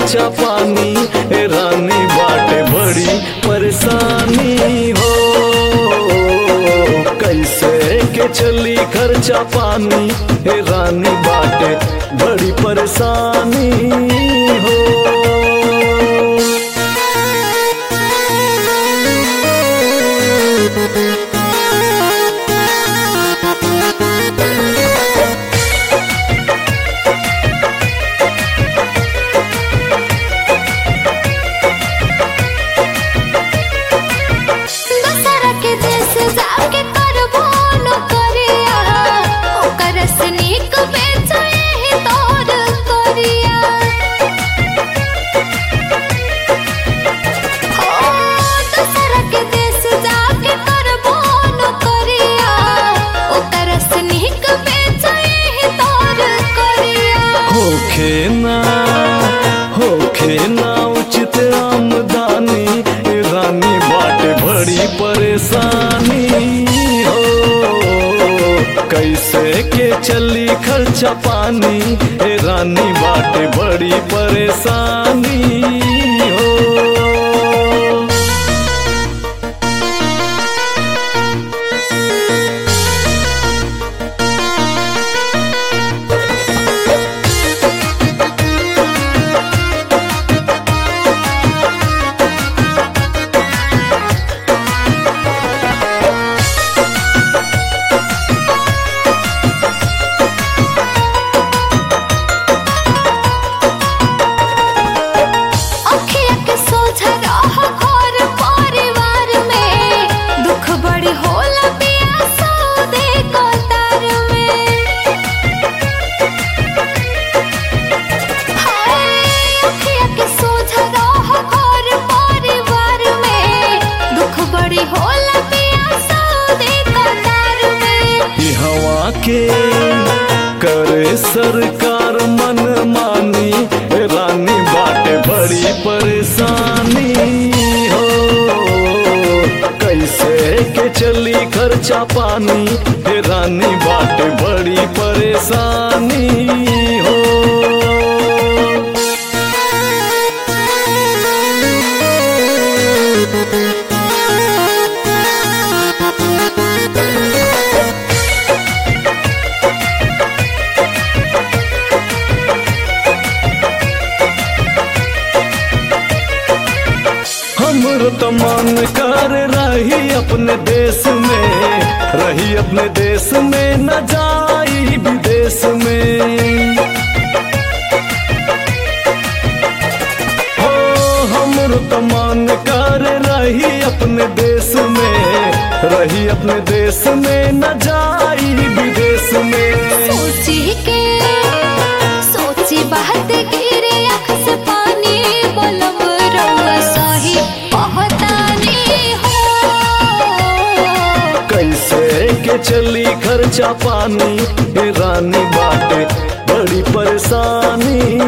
खर्चा पानी ए रानी बाटे बड़ी परेशानी हो कैसे के चली खर्चा पानी ए रानी बाटे बड़ी परेशानी हो दशहरा के देश जाके करबो नौकरिया ओकर सनीक बेचे ही तोर करिया ओ दशहरा के देश जाके करबो नौकरिया ओकर सनीक बेचे ही तोर करिया होखे ना होखे ना उचित आमदनी ए रानी बाटे बड़ी परेशानी हो कैसे के चली खर्चा पानी ए रानी बाटे बड़ी परेशानी हो अखिया के सोझा रह घर परिवार में दुख बड़ी होला पिया सौदे कतार में हाय अखिया के सोझा रह घर परिवार में दुख बड़ी होला पिया सौदे कतार में ई हवा के करे सरकार मन मानी ए रानी बाटे बड़ी परेशानी हो कैसे के चली खर्चा पानी ए रानी बाटे बड़ी परेशानी हो हमरो तो मन कर रही अपने देश में रही अपने देश में न जाई विदेश में हो हमरो तो मन कर रही अपने देश में रही अपने देश में न जाई विदेश में सोची के सोची बात गिरे आँख से पानी बलम रउआ सही कहतानी हो कैसे के चली खर्चा पानी ए रानी बाटे बड़ी परेशानी